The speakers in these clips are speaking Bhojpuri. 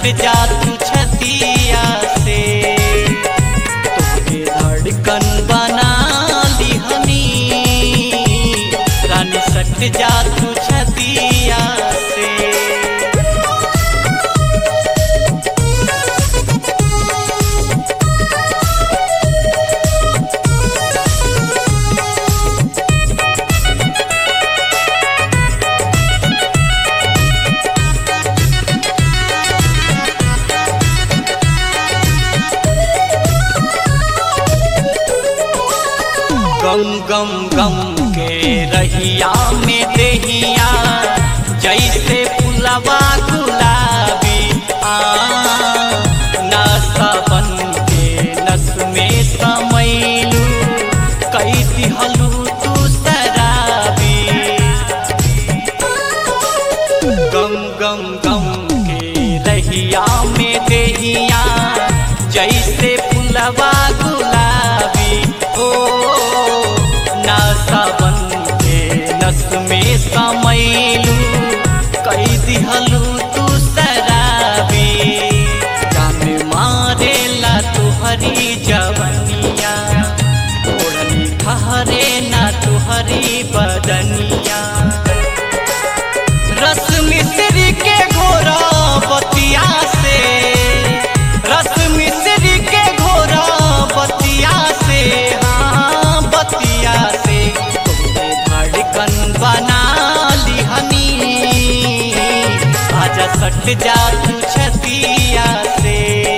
सट जा तू छतिया से तुझे धड़कन बना लिहनी रानी सट जा तू छतिया से गम गम गम के रहिया में देहिया जैसे फुलवा गुलाबी आ नशा बन के नस में समैलू कई दिहलू तू शराबी गम गम गम के रहिया में देहिया जैसे फुलवा गुलाबी ओ नासा बन के नस में समैलू कई दिहलू तू शराबी जान मारेला तुहरी जवनिया ओढ़नी ठहरे ना तुहरी बदनिया रस मिश्री के घोरा बतिया से रस मिश्री के घोरा बतिया से हाँ बतिया से तुमने धड़कन बना लिहनी आजा सट जा तू छतिया से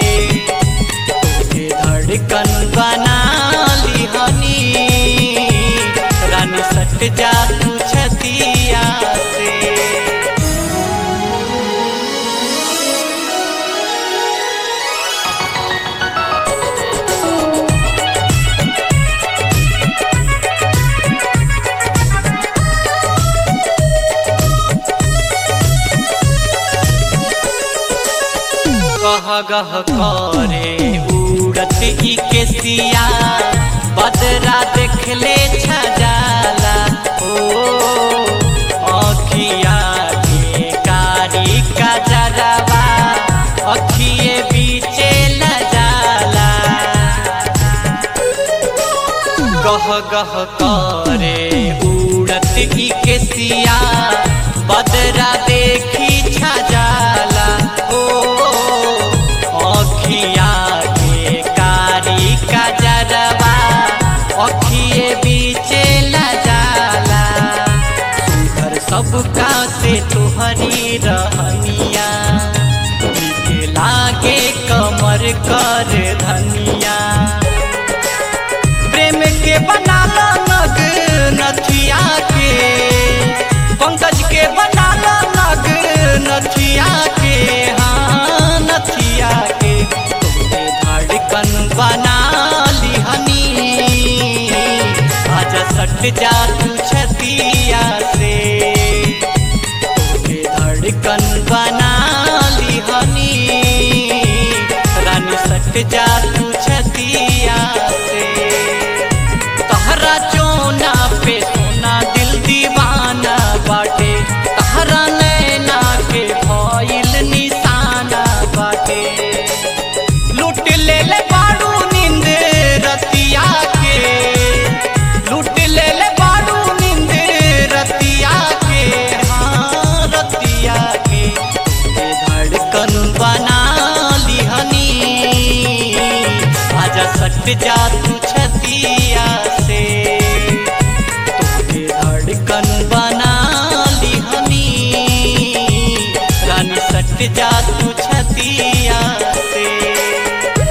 तुझे धड़कन बना लिहनी रानी सट जा तू छतिया से गह गह करे उड़त ई केसिया बदरा देखले छजाला ओ अखिया के कारी का जरवा अखिए बीचे लजाला गह गह करे उड़त ई केसिया बदरा देखी छजाला ओ अखिया के कारी का जरवा अखिए बीचे लजाला सुधर सबका से तुहरी रहनिया नीक लागे कमर कर धनिया प्रेम के बनाला नग नथिया के पंकज के बनाला नग नथिया के हाँ नथिया के तुमने धड़कन बना लिहनी आजा सट जा तू छतिया से तुमने धड़कन बना लिहनी रानी सट जा तू छतिया से तहरा चोना पे सोना दिल दीवाना बाटे तहरा नैना के भइल निशाना बाटे लूट ले ले बाड़ू नींद रतिया के लूट ले ले बाड़ू नींद रतिया के हाँ रतिया के ये धड़कन बना लिहनी आजा सट जा तू छतिया से तुझे धड़कन बना लिहनी रानी सट जा